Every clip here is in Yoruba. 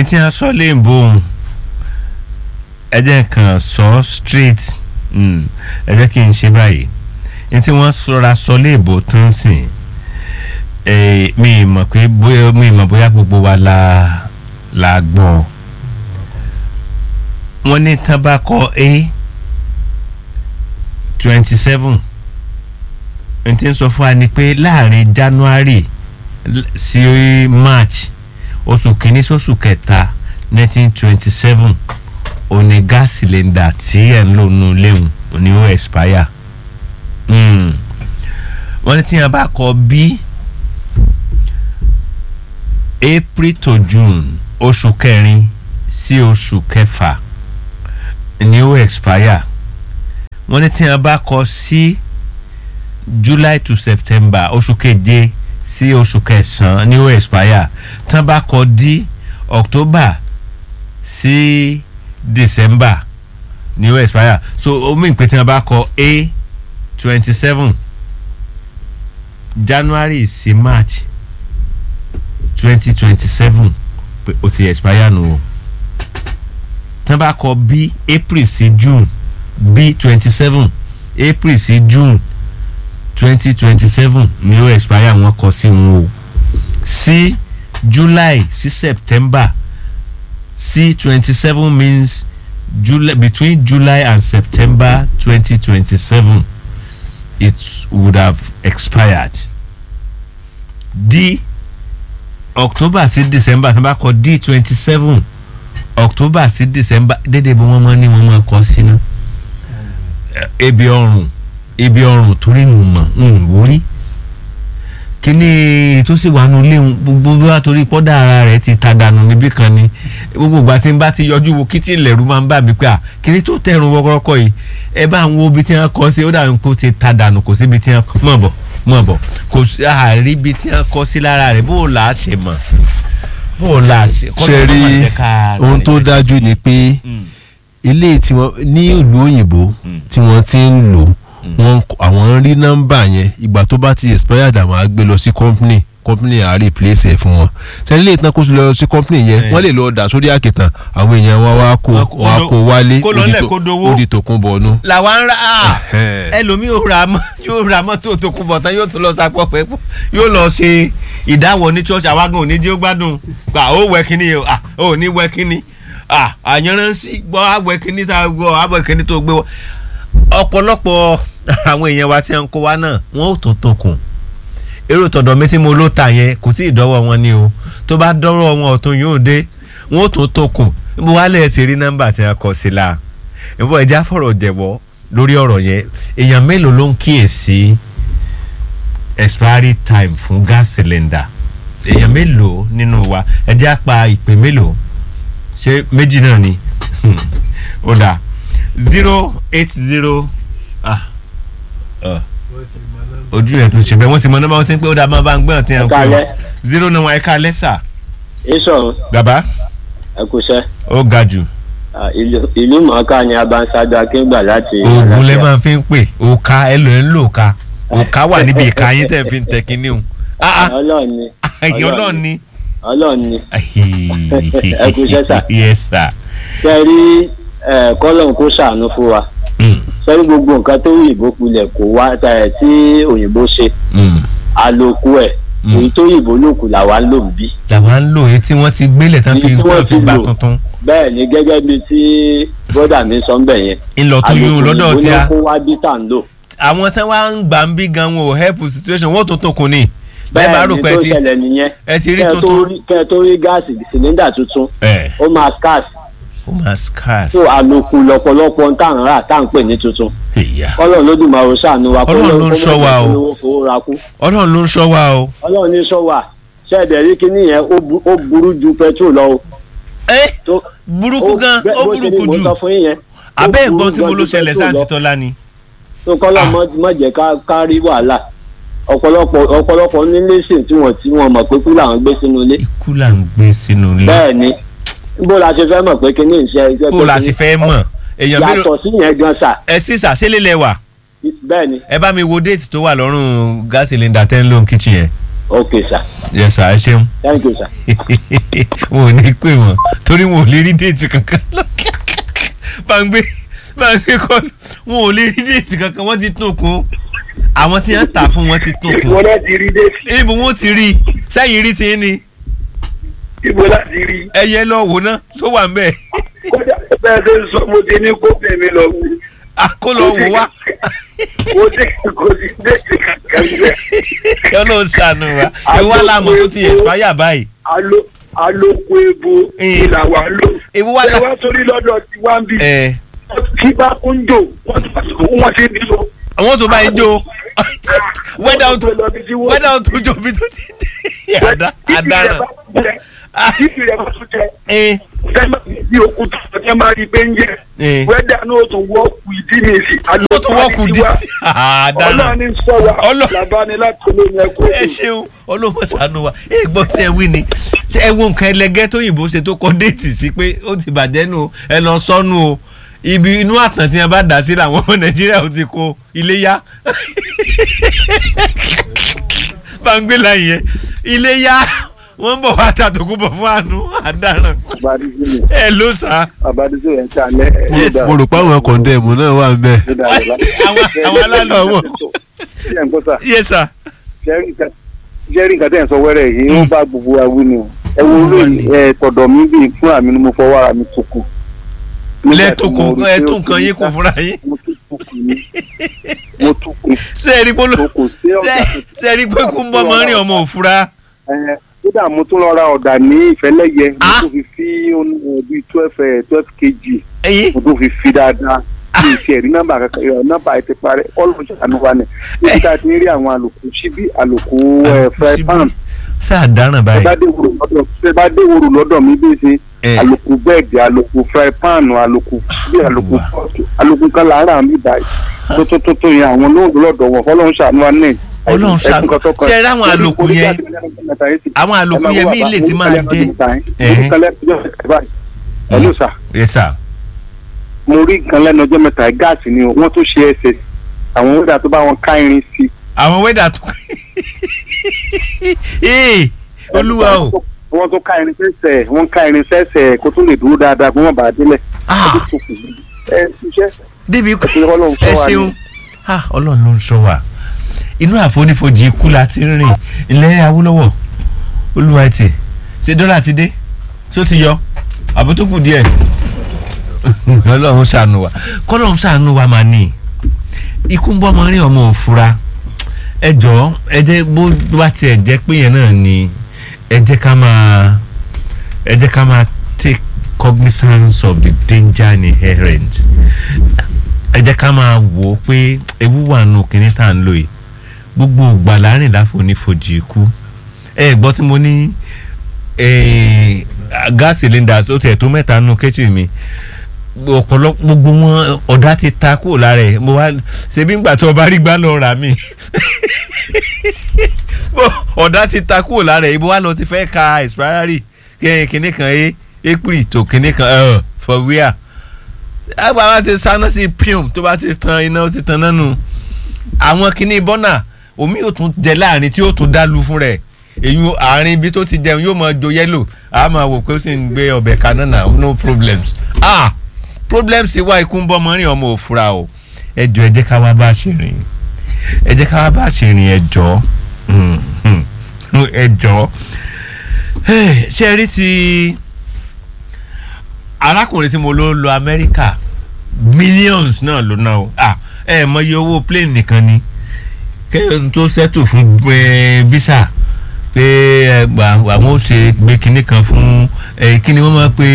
èyí tí wọ́n sọ léèbó òun ẹ jẹ́ kàn sọ straight mm, ẹ jẹ́ kí n ṣe báyìí èyí tí wọ́n sọra sọ léèbó tán sìn eh, mi mọ̀ pé bóyá mi mọ̀ bóyá gbogbo wa la la gbọ́ wọ́n ní tán bá kọ a twenty seven n tí ń sọ fún wa ni pé láàrin January l- sí March oṣù kìíní sóṣù kẹta nineteen twenty seven òní gas cylinder tí ẹ̀ ń lò nù léwu òní ó expire Mm. wọ́n ní tí yẹn bá kọ bí April to June oṣù kẹrin sí oṣù kẹfà ni ó expire wọ́n ní tí yẹn bá kọ sí July to September oṣù keje sí oṣù kẹsàn-án ni ó expire tí wọ́n bá kọ di October sí December ni ó expire so omi ìpè tí wọ́n bá kọ A twenty seven January sí March twenty twenty seven pé ó ti expire nù o tí wọ́n bá kọ B April sí June B twenty seven April sí June twenty twenty seven ni ó expire wọn kọ sí wọn o sí July sí September sí twenty seven means July between July and September twenty twenty seven it would have expired D October sí December tí wọ́n bá kọ D twenty seven October sí December dédé bí wọ́n máa ní wọ́n máa kọ sínú ebi ọrùn ebi ọrùn torí ń mọ̀ ń wórí kíní tó sì wà nulẹ̀ gbogbo bí wàá torí pọ́dà ara rẹ̀ ti ta dànù níbí kan ni gbogbo ìgbà tí n bá ti yọjú wo kíchìn lẹ̀rú máa ń bà mí pé à kíní tó tẹ̀rùn wọ́kọ́rọ́kọ́ yìí ẹ bá ń wo ibi tí wọ́n kọ́ sí ó dàbí pé ó ti ta dànù kò sí ibi tí wọ́n mọ̀ bọ̀ mọ̀ bọ̀ kò sí àárí ibi tí wọ́n kọ́ sí lára rẹ̀ bó o là á ṣe mọ̀ bó o là á ṣe kọ́ ṣe ló rí máa jẹ́ ká ohun tó rẹ̀ dájú ni pé Mm. ilé tí wọ́n ní ìlú òyìnbó tí wọ́n ti ń lò wọ́n kọ- àwọn ń rí nọ́mbà yẹn ìgbà tó bá ti expired àwọn á gbé lọ sí company company á replace ẹ̀ fún wọn sẹ́ni ilé ìtàn kó lọ sí company yẹn Eh. wọ́n lè lọ dà sórí àkìtàn àwọn èèyàn wọn wá kó Wọ́n kó- wọ́n á kó wálé kó lọ ó di lẹ̀ tó- kó dowó. ó di tòkun bọ̀ọ̀nù. làwa ń ra ah, Ẹhẹ́n. ẹlòmíì ò ra mọ́ yóò ra mọ́tò tó kún bọ̀ tán yóò tún lọ sapọ̀ pẹ́ fún yóò lọ ṣe ìdáwọ̀ ní church àwágùn òní jẹ́ ó gbádùn gbà ó wẹ kínní o ah ó ní wẹ kínní ah àyànránsí gbọ́ àwẹ kínní tá a gbọ́ àwẹ kínní tó gbé wọ. ọ̀pọ̀lọpọ̀ àwọn èèyàn wa tí wọ́n ń kó wa náà wọ́n ò tún tó kùn èrò tọ̀dọ̀ mi tí mo ló ta yẹn kò tí ì dọ́wọ́ wọn ni o tó bá dọ́rọ̀ wọn ọ̀tún yóò dé wọ́n ò tún tó kùn mo wá lẹ́ẹ̀ ti rí nọ́mbà tí wọ́n kọ sí la ìbọn ẹja fọ̀rọ̀ jẹ̀wọ́ lórí ọ̀rọ̀ yẹn èèyàn mélòó ló ń kíyèsí expiry time fún gas cylinder èèyàn mélòó nínú wa ẹjẹ́ á pa ìpè mélòó ṣé méjì náà ni ó dà zero eight zero ah uh, ojú ẹ̀ tún ṣe bẹ́ẹ̀ wọ́n ti mọ nọ́mbà wọn ti ń pé ó dà máa bá ń gbé ọ̀tí ẹ̀ ń pè Ẹ̀kálẹ́. ọ́ zero náà wọn ẹ̀ka lẹ́sà ìsọ̀rọ̀ bàbá ẹ̀kúṣẹ́ ó ga jù ìlú mọ̀ọ́ká ni abanṣáájú akíngbà láti oògùn lẹ Àlàáfíà. máa fi ń pè òka ẹ lò ń lò ká òka wà níbi ìka yín tẹ̀ fi ń tẹ kínní o ah ah ọlọ́run ni ẹ̀yin ọlọ́run ni. ọlọ́run ni Ẹ kú iṣẹ́ sà. yes sir. ṣe rí kọ́lọ́n kó ṣàánú fún wa Mm, ṣe rí gbogbo nǹkan tó òyìnbó kulẹ̀ kó wá ẹ̀ tí òyìnbó ṣe mm. àlòkù ẹ̀ Mm. èyí tó òyìnbó lòkù làwa ń lò ń bí. làwa ń lò èyí tí wọ́n ti gbélé tán fi Èyí tí wọ́n tán fi ti gbà lò. tuntun bẹ́ẹ̀ ni gẹ́gẹ́ bíi tí bọ́dà mi sọ ń bẹ̀ yẹn ńlọ tó yún un lọ́dọ̀ tí a àlòkù òyìnbó ló kó wá bí tá à ń lò. àwọn tí wọ́n ń gbà ń bí gan wọn ò help situation wọ́n tó tó kun ni bẹ́ẹ̀ bá rò ni pé tó ẹ ti ṣẹlẹ̀ nìyẹn ẹ ti rí kẹ́ ẹ tó tuntun rí- kẹ́ ẹ tó rí gáàsì sìlíndà tuntun ẹ ó máa scarce ó máa scarce so àlòkù lọ́pọ̀lọpọ̀ ń tàn rà tá à ń pè ní tuntun ìyá ọlọ́run ló dùn máa ro ṣàánú wa Ọlọ́run ló ń ṣọ́ wa o. o fowó ra kú ọlọ́run ló ń ṣọ́ wa o. ọlọ́run ní ṣọ́ wa ṣẹ́ẹ̀dẹ̀ rí kíní yẹn ó bu- ó burú ju petrol lọ o ẹ tó burúkú gan bẹ́ẹ̀ ó bó ṣe ni burúkú mo jù sọ fún yín yẹn ó abẹ́ burú ẹ̀gbọ́n tí mo gan ló ju ṣẹlẹ̀ petrol sáà lọ. ti tọ́lá ni. tó kọ́lọ́ Ah. mọ́ mọ́ jẹ́ ká ká rí wàhálà ọ̀pọ̀lọpọ̀ ọ̀pọ̀lọpọ̀ nílé sìn tí wọ́n tí wọ́n mọ̀ pé kú làwọn gbé sínú ilé ikú là ń gbé sínú ilé bẹ́ẹ̀ ni bó la ṣe fẹ́ mọ̀ pé kíní ìṣe iṣẹ́ kó la sì fẹ́ mọ̀ èèyàn mélòó yàtọ̀ sí yẹn gan sà ẹ sì sàṣẹ́lẹ̀ lẹ̀ wà bẹ́ẹ̀ ni ẹ bá mi wo déètì tó wà lọ́rùn gas cylinder ten loan kitchen yẹn ok sir yes sir ẹ ṣeun thank you sir. wọn ò ní pè wọn torí wọn ò lè rí déètì kankan gbàngbé gbàngbé kọ wọn ò lè rí déètì kankan wọn ti tún kún àwọn tí wọn tà fún wọn ti tún kún ibo láti rí dé ibo wọn ti rí sẹ́yìn rí sí ni ibo láti rí ẹyẹ lọ wò ná tó wà ń bẹ kódà bẹ́ẹ̀ ṣe ń sọ mo ti ní kó bẹ̀mí lọ wù àkólọ wò wá kò sí kò sí déètì kankan bẹ́ẹ̀ kí Ọlọ́run ṣàánú wa ewu alámọ̀ tó ti expire báyìí alo aloko ebo Eh. ìlà wà lò ewu wà ẹ lá wá sórí lọ́dọ̀ tí wá ń bì ẹ kí bá kún jò wọ́n ti bí so. àwọn tó bá ń jó wẹ́dà ó tó wẹ́dà ó tó jó bí tó ti dé àdá àdáràn títí rẹ̀ bá tún jẹ ẹ fẹ́ẹ́ bí òkúta ọ̀tẹ́ máa rí bẹ́ẹ̀ ń jẹ ẹ wẹ́dà náà tó wọ́ọ̀kù ìdí mi sí ó tó wọ́ọ̀kù dí sí àdáràn ọlọ́run ní sọ wa Ọlọ́- làbáni láti olóyún ẹ̀kọ́ ẹ ṣeun olóhùn ṣàánú wa ẹ gbọ́ tí ẹ wí ni ṣé ẹ wo nǹkan ẹlẹgẹ́ tó yìnbó ṣe tó kọ déètì sí pé ó ti bàjẹ́ nù o, ẹ lọ sọ́nù o ibi inú àtàn tí wọn bá dà sí làwọn ọmọ nàìjíríà ó ti kó ilé yá bangbela yẹn ilé yá wọn bọ̀ wá tàtòkù bọ̀ fún àánú àdáràn abadizini ẹ ló sà abadizini ẹ̀ ń ta alẹ́ Yes. mo rò pé àwọn kọ̀ǹdẹ̀mù náà wà ń bẹ̀. àwọn àwọn alálọ̀ wọn ṣé ẹ̀ ń kọ́ sà yẹ sà jẹ́rìí nǹkan tẹ̀ ń sọ wẹ́rẹ́ yìí ó bá gbogbo wa wí ni o ẹ wo olóyè ẹ tọ̀dọ̀ mi bíi fún àmì ni mo fọwọ́ ara mi tó kù. lẹ́tọ̀kọ̀ ẹ tún nǹkan yín kù fúnra yín mo tún kù ní mo tún kù ṣé ẹ rí pé tó kù sí ọ̀dà ṣé ẹ rí pé kú ń bọ́ mọ́ rìn ọmọ òfura. ẹ kódà mo tún lọ ra ọ̀dà ní ìfẹ́lẹ́yẹ mo Ah. tún fi fi eh, bíi twelve twelve kg ẹyin mo tún fi fi dáadáa kí n tiẹ̀ rí nọ́mbà kankan ẹ, nọ́mbà ẹ ti parẹ́ ọlọ́run ṣàánú wa ni níbi tá a ti ń rí àwọn àlòkù síbí àlòkù ẹ, fry pan sáà dáràn ẹ báyìí. bá dé wòrò lọ́dọ̀ ẹ bá dé wòrò lọ́dọ̀ mi bí ṣe ẹ àlòkù bẹ́ẹ̀dì àlòkù fry pan àlòkù bí àlòkù Wà. pọ́ọ̀tù àlòkù kan lára mi báyìí tó tó tó tó yẹn àwọn olóògbé lọ́dọ̀ wọn fọlọ́run ṣàánú wa ní. Ọlọ́run ṣàánú. Ṣé ẹ rí àwọn àlòkù yẹn? àwọn àlòkù yẹn mí lè ti máa dé. ẹ ló sà yẹ sà mo rí nǹkan lẹ́nu ọjọ́ mẹ́ta gáàsì ni o, wọ́n tún ṣe ẹsẹ̀ àwọn wíńdà tó bá wọn ká irin sí. àwọn wẹ́dà tó ee olúwa o wọ́n tún ká irin sẹ́sẹ̀ wọ́n ká irin sẹ́sẹ̀ kó tún lè dúró dáadáa kó wọ́n bàa délẹ̀. Ah, ẹ ṣiṣẹ́ débi pé Ẹ Ọlọ́run ṣọ́ ẹ wa ni. ṣeun Ah, ọlọ́run ló ń sọ wa inú àfonífojì ikú la ti ń rìn ilẹ̀ awúlọ́wọ̀ olúwa ti ṣe dọ́là ti dé ṣó ti yọ àbó tó kù díẹ̀ ọlọ́run ṣàánú wa kọ́lọ́run ṣàánú wa máa ní ikú ń bọ́ ọmọ rí ọmọ òfura ẹ jọ̀ọ́ ẹ jẹ́ bó bá tiẹ̀ jẹ́ pé yẹn náà ni ẹ jẹ́ ká máa ẹ jẹ́ ká máa take cognizance of the danger inherent ẹ jẹ́ ká máa wò ó pé ewu wà nù kíní tá à ń lò yìí gbogbo ògbà láàrin láfonífojì ikú ẹ gbọ́ tí mo ní eh, gas cylinders ó tiẹ̀ tó mẹ́ta nù kitchen mi ọ̀pọ̀lọpọ̀ gbogbo wọn ọ̀dà ti ta kúrò lára ẹ̀ mo wá ṣebí ńgbà tó o bá rí gbá lọ rà mí ọ̀dà ti ta kúrò lára ẹ̀ ibo wá lọ ti fẹ́ ka expiry kíní kan ẹ april tó kíní kan ẹ for where àgbà wa ti sáná sí pium tó bá ti tan iná ó ti tan náà nù àwọn kíní bọ́nà omi yóò tún jẹ láàrin tí yóò tún dálu fún rẹ̀ èyí àárín ibi tó ti jẹun yóò máa jo yẹ́lò a máa wò pé ó sì ń gbé ọbẹ̀ kaná náà no problems ah problems wá ikú ń bọ́ mọ́rin ọmọ òfura o ẹ jọ ẹ jẹ́ ká wá bá a ṣe rìn ẹ jẹ́ ká wá bá a ṣe rìn ẹ jọ ẹ jọ ṣe rí ti arákùnrin tí mo ló lọ amẹ́ríkà millions náà ló ná o ah ẹ mọ iye owó plane nìkan ni kéèyàn tó settle fún eh, visa pé ẹ gbà àwọn ó ṣe gbé kinní kan fún ẹ kíni wọ́n máa pe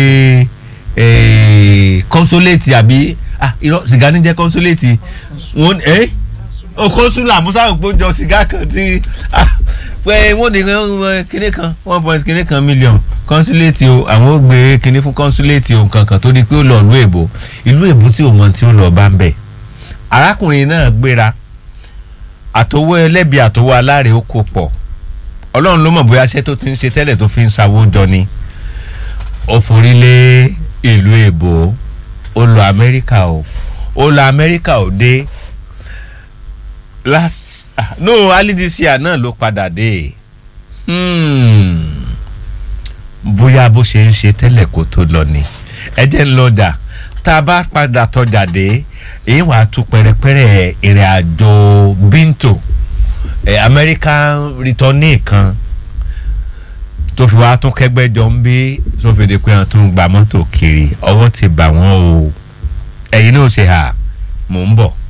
ẹ consulate àbí ah irọ́ sìgá ní jẹ́ consulate wọ́n ẹ o consular musa òpó jọ sìgá kan tí ah pé wọ́n ní eh, kinní kan one point kinní kan million consulate o àwọn ó gbé kinní fún consulate o kankan tó di pé ó lọ ìlú èbó ìlú èbó tí ò mọ tí ó lọ bá ń bẹ̀ arákùnrin náà gbéra àtọwọ́ ẹlẹ́bi àtọwọ́ aláre ó kó pọ̀ ọlọ́run ló mọ̀ bóyá iṣẹ́ tó ti ń ṣe tẹ́lẹ̀ tó fi ń ṣàwó jọ ni ó forí lé ìlú èbó ó lọ amẹ́ríkà o ó lọ amẹ́ríkà ò dé last ah, no alidisia náà ló padà dé Hmm. bóyá bó ṣe ń ṣe tẹ́lẹ̀ kó tó lọ ni ẹ jẹ́ ń lọ dà tá a bá padà tọjà dé èyí wàá tún pẹ̀rẹ̀pẹ̀rẹ̀ ìrìn àjò bíntò ẹ̀ American returning kan tó fi wá tún kẹgbẹ́ jọ ń bí tó fi di pé wọn tún gba mọ́tò kiri ọwọ́ ti bà wọ́n o ẹ̀yin náà ṣe hà mò ń bọ̀.